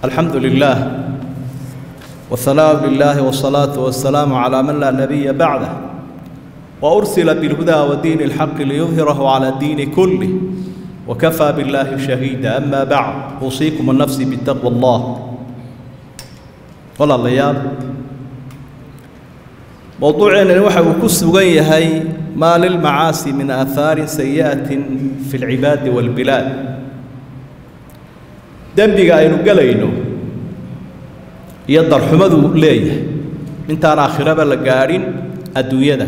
الحمد لله والثناء لله والصلاة والسلام على من لا نبي بعده وأرسل بالهدى ودين الحق ليظهره على الدين كله وكفى بالله شهيدا أما بعد أوصيكم النفس بتقوى الله ولا الليال موضوعنا waxa uu ku sugan yahay ما للمعاصي من آثار سيئة في العباد والبلاد dembiga aynu gelayno iyo darxumadu leeyahay intaan aakhiraba la gaadhin adduunyada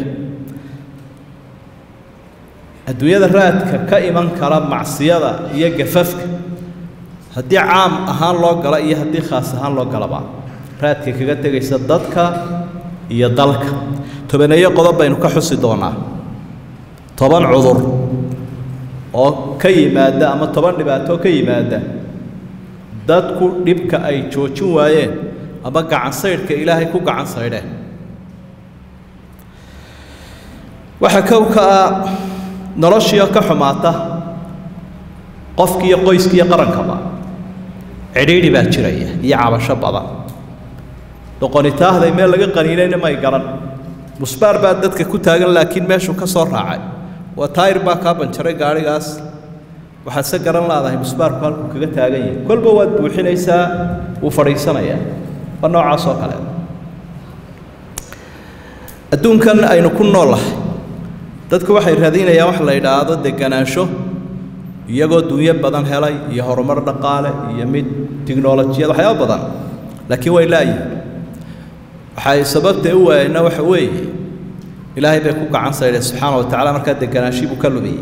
adduunyada raadka ka iman kara macsiyada iyo gafafka haddii caam ahaan loo gala iyo haddii khaas ahaan loo galaba raadka kaga tegaysa dadka iyo dalka tobaneeyo qodob baynu ka xusi doonaa toban cudur oo ka yimaada ama toban dhibaato ka yimaada dadku dhibka ay joojin waayeen ama gacan saydhka ilaahay ku gacan saydheen waxaa kow ka ah noloshiio ka xumaata qofkiiyo qoyskiiyo qarankaba cidhiidhi baa jiraya iyo cabasho badan doqonitaahday meel laga qaniinayna may garan musbaar baa dadka ku taagan laakiin meeshuu ka soo raacay waa taayir baa kaa banjaray gaadhigaas waxaad se garan laadahay musbaarku halkuu kaga taagan yahay kolba waad buuxinaysaa wuu fadhiisanayaa waa noocaas oo kale adduunkan aynu ku noolahay dadku waxay raadinayaan wax la yidhaahdo deganaansho iyagoo dunyo badan helay iyo horumar dhaqaale iyo mid tiknolojiyad waxyaaba badan laakiin way laayihin waxay sababtay u waayeenna waxa weeye ilaahay bay ku gacan saydheen subxaana wa tacala markaa deganaanshihi buu ka lumiyey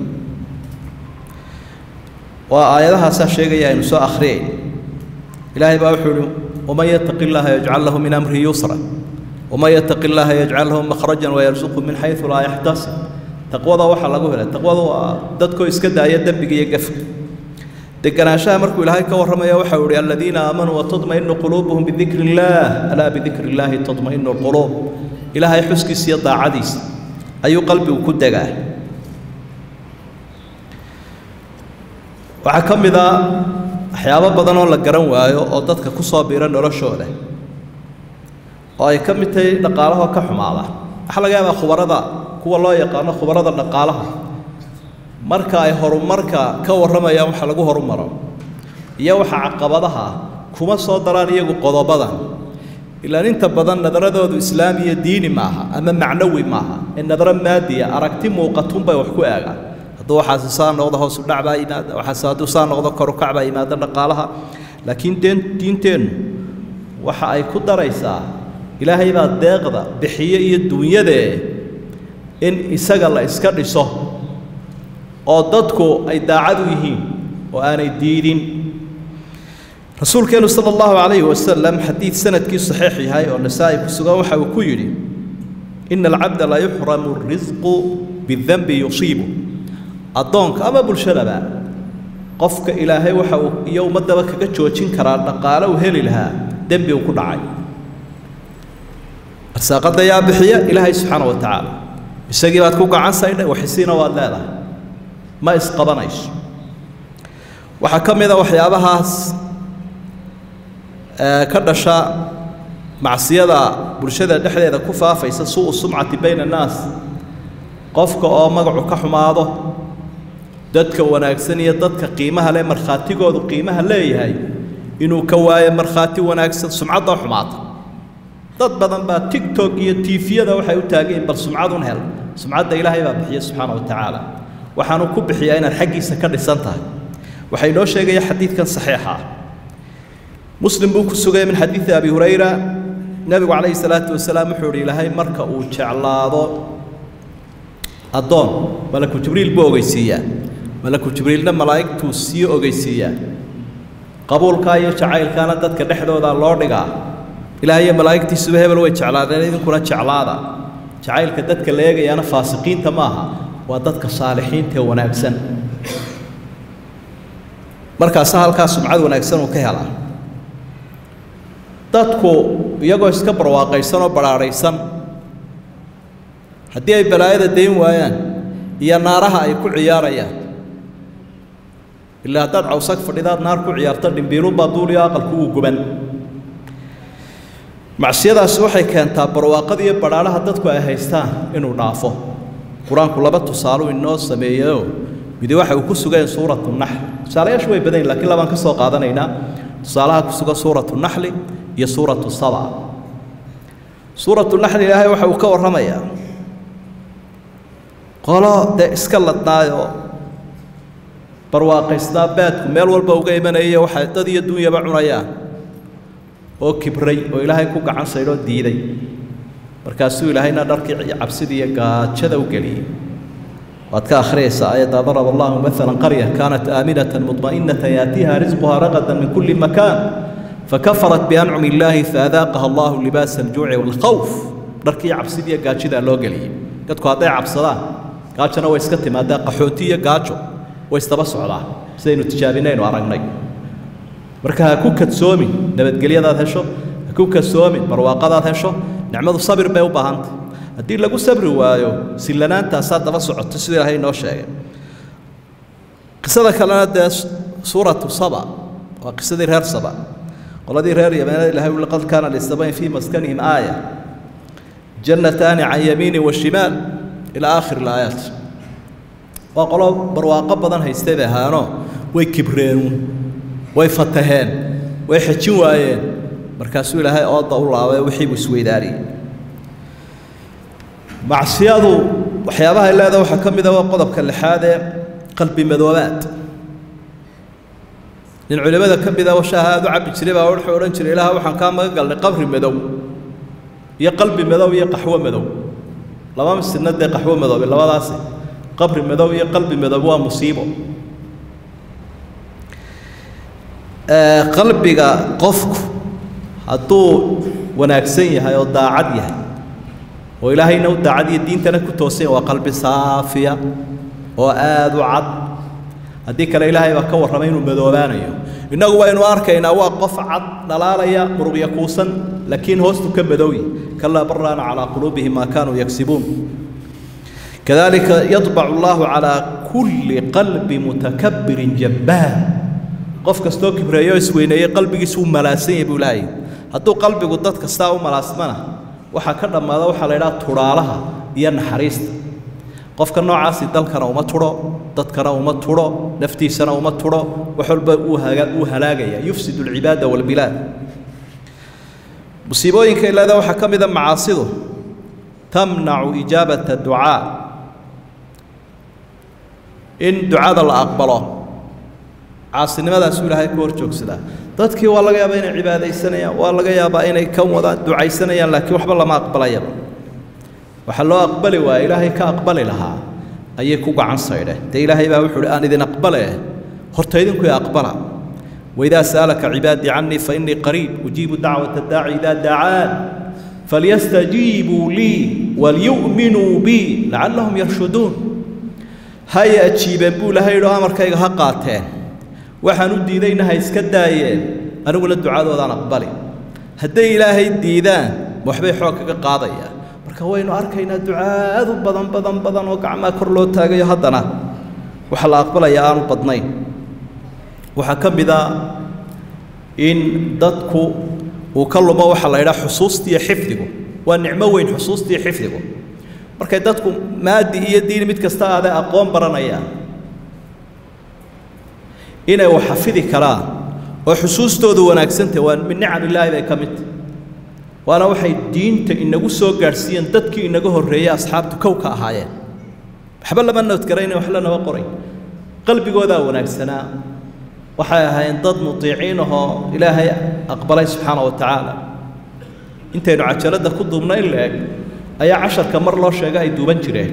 waa aayadahaasaa sheegaya aynu soo akhriyay ilaahay baa wuxuu uhi waman yattaqi illaaha yajcal lahu min amrihi yusra waman yattaqi illaaha yajcal lahu makhrajan wayarsuqhu min xaysu laa yaxtasib taqwada waxaa lagu helay taqwada waa dadkoo iska daaya dembiga iyo gafka deganaanshaha markuu ilaahay ka warramaya waxa uu ihi aladiina aamanuu watadmainu quluubuhum bidikri illaah alaa bidikri illaahi tadmainu lquluub ilaahay xuskiisa iyo daacadiisa ayuu qalbigu ku degaa waxaa ka mid a waxyaabo badan oo la garan waayo oo dadka ku soo biira noloshooda oo ay ka mid tahay dhaqaalahoo ka xumaada waxaa laga yaabaa khubarada kuwa loo yaqaano khubarada dhaqaalaha marka ay horumarka ka warramayaan waxa lagu horumaro iyo waxa caqabadaha kuma soo daraan iyagu qodobadan ilaan inta badan nadaradoodu islaami iyo diini maaha ama macnawi maaha ee nadaro maadiya aragti muuqatunbay wax ku eegaan hadduu waxaasi saa noqdo hoosu dhac baa yimaada waxaase hadduu saa noqdo korukac baa yimaada dhaqaalaha laakiin deen diinteennu waxa ay ku daraysaa ilaahay baa deeqda bixiye iyo duunyadee in isaga la iska dhiso oo dadku ay daacad u yihiin oo aanay diidin rasuulkeennu sala allahu calayhi wasalam xadiid sanadkii saxiix yahay oo nasaa'i ku sugan waxa uu ku yidhi ina alcabda la yuxramu risqu bidanbi yusiibu addoonka ama bulshadaba qofka ilaahay waxa uu iyo ummaddaba kaga joojin karaa dhaqaale uu heli lahaa dembi uu ku dhacay arsaaqadda yaa bixiya ilaahay subxaana wa tacaala isagii baad ku gacan saydhay waxisiina waad leedahay ma isqabanayso waxaa ka mid a waxyaabahaas ka dhasha macsiyada bulshada dhexdeeda ku faafaysa suu sumcati bayna annaas qofka oo magacu ka xumaado dadka wanaagsan iyo dadka qiimaha leh markhaatigoodu qiimaha leeyahay inuu ka waayo markhaati wanaagsan sumcaddoo xumaata dad badan baa tigtok iyo tiifiyada waxay u taageen bal sumcadun hel sumcadda ilaahay baa bixiya subxaana wa tacaala waxaanu ku bixiyaa inaad xaggiisa ka dhisan tahay waxay noo sheegaya xadiidkan saxiixa ah muslim buu ku sugaya min xadiidi abi hurayra nebigu calayhi salaatu wasalaam wuxuu ihi ilaahay marka uu jeclaado addoon malaku jibriil buu ogeysiiyaa malaku jibriilna malaa'igtuu sii ogeysiiyaa qabuulkaa iyo jacaylkaana dadka dhexdooda loo dhigaa ilaahay iyo malaa'igtiisuba hebel way jeclaadeen idinkuna jeclaada jacaylka dadka la eegayaana faasiqiinta maaha waa dadka saalixiinta ee wanaagsan markaasa halkaa sumcad wanaagsan uu ka helaa dadku iyagoo iska barwaaqaysan oo badhaadhaysan haddii ay balaayada dayn waayaan iyo naaraha ay ku ciyaarayaan ilaa haddaad cawsag fadhidaad naar ku ciyaarto dhimbiilunbaa duuliyo aqalku uu guban macsiyadaasi waxay keentaa barwaaqada iyo badhaadhaha dadku ay haystaan inuu dhaafo qur-aanku laba tusaaluu inoo sameeyeyo midi waxa uu ku sugan suuratu naxl tusaalayaashu way badan yihin lakiin labaan ka soo qaadanaynaa tusaalaha ku sugan suuratu naxli iyo suuratu saba suuratu naxli ilaahay waxa uu ka warramayaa qolo dee iska ladnaayoo barwaaqaysnaa baadku meel walba uga imanaya waxay dad iyo dunyaba cunayaan oo kibray oo ilaahay ku gacan saydhoo diiday markaasuu ilaahayna dharkii cabsidii iyo gaajada u geliyey waad ka akhriyaysaa aayadda daraba allahu maalan qarya kaanat aaminatan mudma'inatan yaatiiha risquhaa ragadan min kulli makaan fakafarat biancumi illaahi faadaaqaha allahu libaasa aljuuci waalkhawf dharkii cabsidii iyo gaajidaa loo geliyey dadku hadday cabsadaan gaajona way iska timaadaa qaxooti iyo gaajo way isdaba socdaa sidaynu tijaabinaynu aragnay marka ha ku kadsoomin nabadgelyadaad hesho ha ku kadsoomin barwaaqadaad hesho nicmadu sabir bay u baahantay haddii lagu sabri waayo sillanaantaasaa daba socoto siduu ilaahay inoo sheegay qisada kalena dee suuratu saba waa qisadii reer saba qoladii reer yameena ilahay ui laqad kaana lisabayn fii maskanihim aaya jannataani can yamiini wa shimaal ilaa aakhir ilaayaat waa qolo barwaaqo badan haystay bay ahaanoo way kibreenuun way fataheen way xejin waayeen markaasuu ilaahay ooda u laabay wixiibuu isweydaariyey macsiyadu waxyaabaha ay leedaha waxaa ka mid a waa qodobka lixaad ee qalbi madoobaad nin culimmada ka mid a shaaha aada u cabbi jiray baa wuxuu odhan jiray ilaah waxaan kaa magan galnay qabri madow iyo qalbi madow iyo qaxwo madow laba misidna dee qaxwo madoobe labadaasi qabri madow iyo qalbi madow waa musiibo qalbiga qofku hadduu wanaagsan yahay oo daacad yahay oo ilaahayna u daacad iyo diintana ku toosan yahay waa qalbi saafiya oo aada u cad haddii kale ilaahay baa ka warramay inuu madoobaanayo innagu waynu arkaynaa waa qof cad dhalaalaya muruqya kuusan laakiin hoostu ka madowyi kalaa baraana calaa quluubihim maa kaanuu yagsibuun kadalika yadbacu allahu calaa kulli qalbi mutakabbirin jabbaar qof kastoo kibreeyo isweyneeyey qalbigiisu u malaasan yahay buu ilaahay hadduu qalbigu dad kastaa u malaasmana waxaa ka dhammaada waxaa la idhaha tudhaalaha iyo naxariista qofka noocaasi dalkana uma tudho dadkana uma tudho naftiisana uma tudho wax walba uu haga uu halaagaya yufsidu alcibaada waalbilaad musiibooyinka ilaada waxaa ka mida macaasidu tamnacu ijaabata ducaa in ducada la aqbalo caasinimadaasuu ilaahay ku hor joogsadaa dadkii waa laga yaabaa inay cibaadaysanayaan waa laga yaabaa inay kan wadaan ducaysanayaan laakiin waxba lama aqbalayaba waxaa loo aqbali waaya ilaahay ka aqbali lahaa ayay ku gacan saydheen dee ilaahay baa wuxuu uhi aan idin aqbale horta idinku i aqbala waidaa sa'alaka cibaadii cannii fa innii qariib ujiibu dacwata daaci idaa dacaan falyastajiibuu lii walyu'minuu bii lacallahum yarshuduun hay ajiibeen buu ilaahay yidhi oo amarkayga ha qaateen waxaan u diidayna ha iska daayeen aniguna ducadoodaan aqbali hadday ilaahay diidaan ma waxbay xoog kaga qaadayaan marka waynu arkaynaa ducaadu badan badan badan oo gacmaha kor loo taagayo haddana waxa la aqbalaya aanu badnayn waxaa ka mid a in dadku uu ka lumo waxaa la yidhaha xusuustiiyo xifdigu waa nicmo weyn xusuustiiyo xifdigu markay dadku maadi iyo diin mid kasta aade aqoon baranayaan inay wax xafidi karaan oo xusuustoodu wanaagsantahy waa min nicam illaahi bay ka mid tahy waana waxay diinta inagu soo gaadhsiiyeen dadkii inaga horreeyey asxaabtu kow ka ahaayeen waxba lama noodgarayna wax lanaba qoray qalbigoodaa wanaagsanaa waxay ahaayeen dad mutiiciin ahoo ilaahay aqbalay subxaana wa tacaala intaynu cajaladda ku duubna in la eg ayaa casharka mar loo sheega ay duuban jireen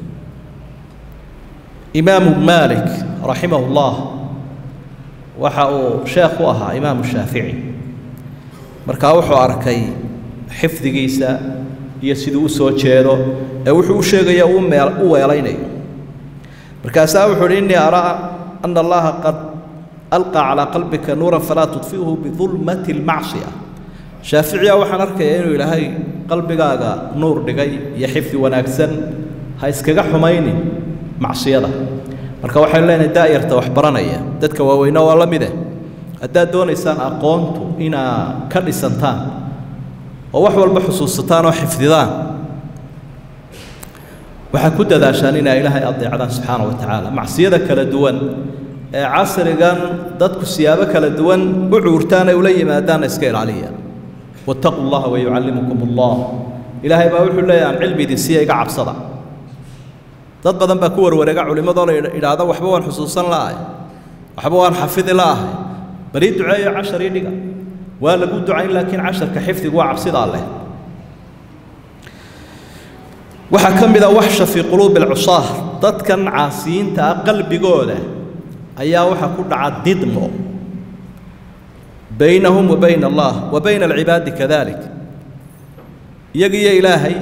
imaamu maalik raximahu llah waxa uu sheekh u ahaa imaamu shaafici markaa wuxuu arkay xifdigiisa iyo siduu u soo jeedo ee wuxuu u sheegaya u meel u weelaynayo markaasaa wuxuu uhi innii araa ana allaha qad alqaa calaa qalbika nuuran falaa tudfiuhu bidulmati almacsiya shaaficiya waxaan arkayaa inuu ilaahay qalbigaaga nuur dhigay iyo xifdi wanaagsan ha iskaga xumaynin macsiyada marka waxaynu leenahay daa'yarta wax baranaya dadka waaweyne waa la mide haddaad doonaysaan aqoontu inaa ka dhisantaan oo wax walba xusuusataan oo xifdidaan waxaad ku dadaashaan inaa ilaahay adeecdaan subxaana wa tacaala macsiyada kala duwan ee casrigan dadku siyaabo kala duwan u cuurtaan ay ula yimaadaanna iska ilaaliya wattaquu llaha wayucallimukum allah ilaahay baa wuxuu leeyahy aan cilmi idin siiya iga cabsada dad badan baa ku warwareega culimmadoo la idhaahda waxba waan xusuusan la'ahay waxba waan xafidi la'ahay bal ii duceeyo cashar ii dhiga waa lagu ducayn laakiin casharka xifdigu waa cabsidaa leh waxaa ka mid a waxsha fii quluubi alcusaah dadkan caasiyiinta ah qalbigooda ayaa waxaa ku dhaca didmo baynahum wa bayna allah wa bayna alcibaadi kadalik iyaga iyo ilaahay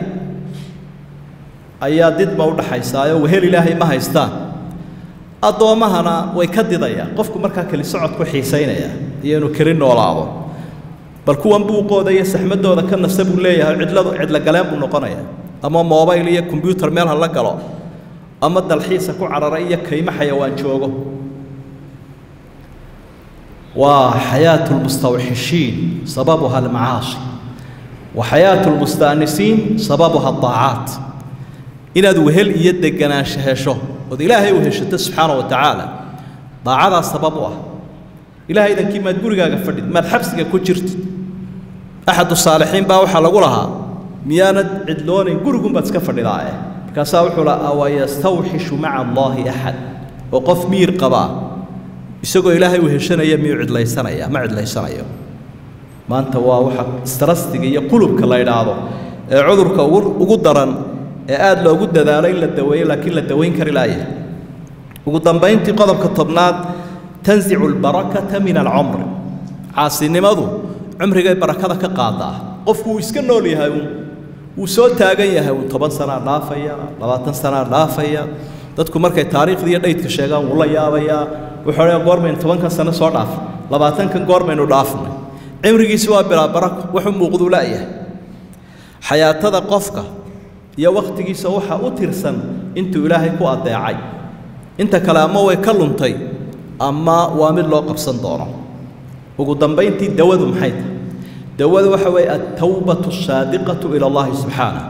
ayaa didma u dhaxaysaayo wehel ilaahay ma haystaan addoommahana way ka didayaan qofku markaa keli socodku xiisaynaya iyo inuu keli noolaado bal kuwan buuqooda iyo saxmadooda ka nasa buu leeyahay cidladu cidlo galeen buu noqonayaa ama mobayl iyo kombyuutar meel ha la galo ama dalxiisa ku carara iyo kaymo xayawaan joogo waa xayaatu lmustawxishiin sababuha almacaasi wa xayaatu lmustaanisiin sababuha adaacaat inaad wehel iyo deganaansho hesho ood ilaahay u heshato subxaana wa tacaala daacadaas sabab u ah ilahay idankii maad gurigaaga fadhid maad xabsiga ku jirtid axadu saalixiin baa waxaa lagu lahaa miyaanad cidloonayn gurigunbaad iska fadhidaae markaasaa wuxuu laha awa yastawxishu maca allaahi axad oo qof miyir qabaa isagoo ilaahay u heshanaya miyuu cidlaysanaya ma cidlaysanayo maanta waa waxa strastiga iyo qulubka la idhaahdo ee cudurka ugu ugu daran ee aada loogu dadaalo in la daweeyo laakiin la dawayn kari laaya ugu dambayntii qodobka tobnaad tanzicu albarakata min alcumri caasinimadu cumrigay barakada ka qaadaa qofku wuu iska nool yahay uun wuu soo taagan yahay uun toban sanaa dhaafaya labaatan sanaa dhaafaya dadku markay taariikhda iyo dhaydka sheegaan wuu la yaabayaa wuxuu odhaya goormaynu tobankan sano soo dhaaf labaatankan goormaynu dhaafnay cimrigiisi waa bilaa barako wuxuu muuqduu la'yahay xayaatada qofka iyo wakhtigiisa waxaa u tirsan intuu ilaahay ku addeecay inta kale ama way ka luntay ama waa mid loo qabsan doono ugu dambayntii dawadu maxay tahay dawadu waxa weeye altawbatu asaadiqatu ila allahi subxaanah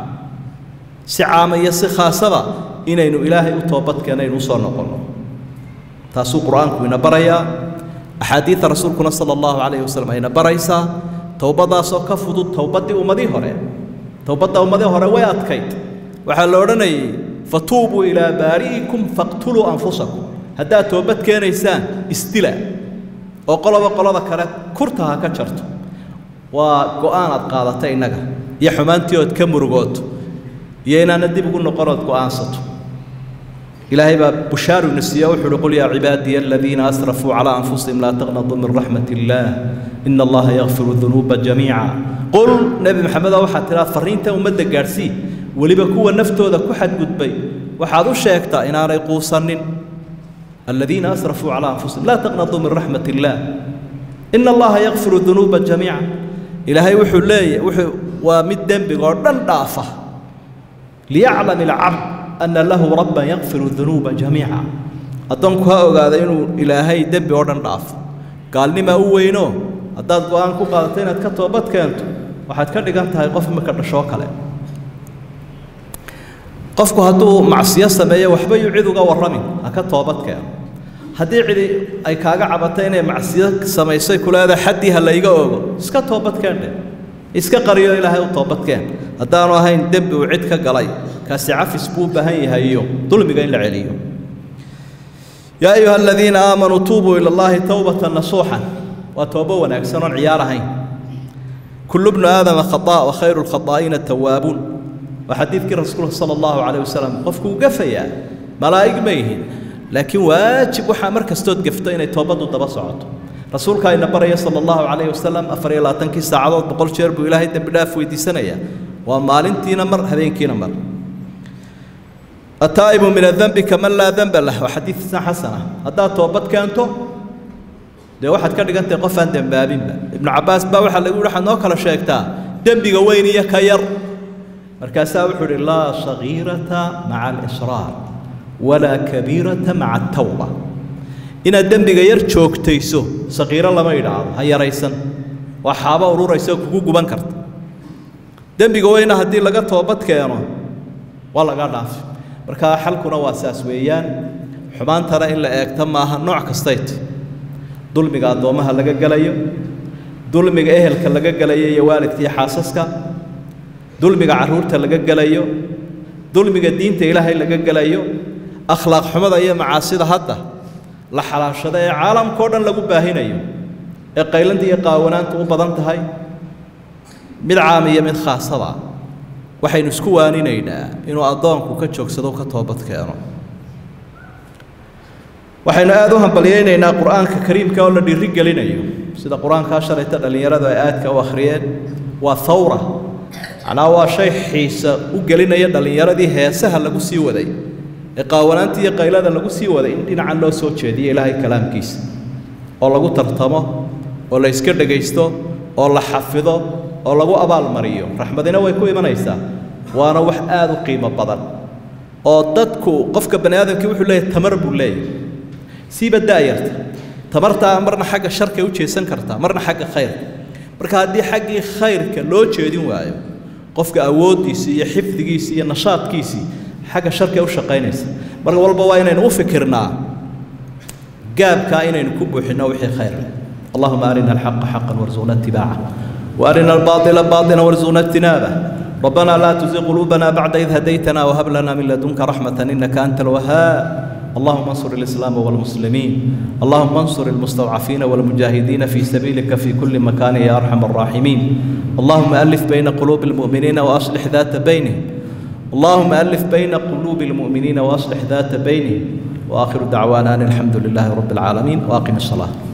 si caama iyo si khaasaba inaynu ilaahay u toobadkeenaynu usoo noqonno taasuu qur-aanku ina barayaa axaadiida rasuulkuna sala allahu calayhi wasalam ayna baraysaa towbadaasoo ka fudud towbaddii ummadii hore towbadda ummadii hore way adkayd waxaa la odhanayay fatuubuu ilaa baari'ikum faqtuluu anfusakum haddaad toobad keenaysaan isdila oo qoloba qolada kale kurta ha ka jarto waa go'aan aad qaadatay innaga iyo xumaantii ood ka murugooto iyo inaana dib ugu noqonood go'aansato ilaahay baa bushaaru ina siiya wuxuu uhi qul yaa cibaadiya aladiina asrafuu calaa anfusihim laa taqnaduu min raxmat illaah ina allaha yakfiru dunuuba jamiica qul nebi maxamedo waxaad tidhaha farriintan ummadda gaadhsii weliba kuwa naftooda ku xadgudbay waxaad u sheegtaa inaanay quusanin aladiina asrafuu calaa anfusihim laa taqnaduu min raxmat illaah ina allaha yakfiru dunuuba jamiica ilaahay wuxuu leeyahy wuxuu waa mid dembiga oo dhan dhaafa liyaclam ilcabd ana lahu rabban yakfiru dunuuba jamiica addoonku ha ogaada inuu ilaahay dembi oo dhan dhaafo gaalnimaa u weyno haddaad go'aan ku qaadato inaad ka toobad keento waxaad ka dhigan tahay qof imika dhashoo kale qofku hadduu macsiyo sameeyo waxba yuu cid uga warramin ha ka toobad keeno haddii cidi ay kaaga cabatay inay macsiyo samaysay ku leedahay xaddii ha layga oogo iska toobadkeen dheh iska qariyo ilaahay u toobadkeen haddaanu ahayn dembi uu cid ka galay kaasi cafis buu u baahan yahay iyo dulmiga in la celiyo yaa ayuha aladiina aamanuu tuubuu ila allahi towbatan nasuuxan waa toobo wanaagsan oon ciyaar ahayn kullu bnu aadama khataa wa khayru lkhataa'iina tawaabuun waa xadiidkii rasuulka sala allahu calayh wasalam qofku uu gafayaa malaa'ig ma yihin laakiin waajib waxaa mar kastood gafto inay toobaddu daba socoto rasuulka ayna baraya sala allahu calayhi wasalam afar iyo labaatankii saacadood boqol jeer buu ilaahay dembi dhaaf weydiisanayaa waa maalintiina mar habeenkiina mar ataa'ibu min adembi kaman laa demba lah waa xadiidsan xasana haddaad toobad keento dee waxaad ka dhigantahay qof aan dembaabinba ibnu cabbaas baa waxaa lagu yihi waxaad noo kala sheegtaa dembiga weyn iyo ka yar markaasaa wuxuu idhi laa sagiirata maca alisraar walaa kabiirata maca atawba inaad dembiga yar joogtayso saqiiro lama idhaahdo ha yaraysan waa xaabo ururaysa oo kugu guban karta dembiga weyna haddii laga toobad keeno waa laga dhaafi marka xalkuna waa saas weeyaan xumaantana in la eegta maaha nooc kastayt dulmiga addoommaha laga gelayo dulmiga ehelka laga gelayo iyo waalidka iyo xaasaska dulmiga carruurta laga gelayo dulmiga diinta ilaahay laga gelayo akhlaaq xumada iyo macaasida hadda la xalaashada ee caalamkao dhan lagu baahinayo ee qaylanta iyo qaawanaanta u badan tahay mid caam iyo mid khaasada waxaynu isku waaninaynaa inuu addoonku ka joogsado ka toobad keeno waxaynu aada u hambalyaynaynaa qur-aanka kariimka oo la dhiiri gelinayo sida qur-aankaa shalayta dhallinyaradu ay aadka u akhriyeen waa thawra macnaha waa shay xiisa u gelinaya dhallinyaradii heesaha lagu sii waday ee qaawanaanta iyo qaylada lagu sii waday in dhinacan loo soo jeediyo ilaahay kalaamkiisa oo lagu tartamo oo la yska dhegaysto oo la xafido oo lagu abaalmariyo raxmadina way ku imanaysaa waana wax aada u qiimo badan oo dadku qofka bani aadamkii wuxuu leeyahay tamar buu leeyahay siiba daayarta tamartaa marna xagga sharkay u jeesan kartaa marna xagga khayrka marka haddii xaggii khayrka loo jeedin waayo qofka awooddiisii iyo xifdigiisii iyo nashaadkiisii xagga sharkay u shaqaynaysa mar walba waa inaynu u fikirnaa gaabkaa inaynu ku buuxinno wixii khayr leh allahuma arina alxaqa xaqan warzuqna itibaaca وارنا الباطل باطلا وارزقنا اجتنابه ربنا لا تزغ قلوبنا بعد إذ هديتنا وهب لنا من لدنك رحمة إنك أنت الوهاب اللهم انصر الإسلام والمسلمين اللهم انصر المستضعفين والمجاهدين في سبيلك في كل مكان يا أرحم الراحمين اللهم ألف بين قلوب المؤمنين وأصلح ذات بينهم اللهم ألف بين قلوب المؤمنين وأصلح ذات بينهم وآخر دعوانا أن الحمد لله رب العالمين وأقم الصلاة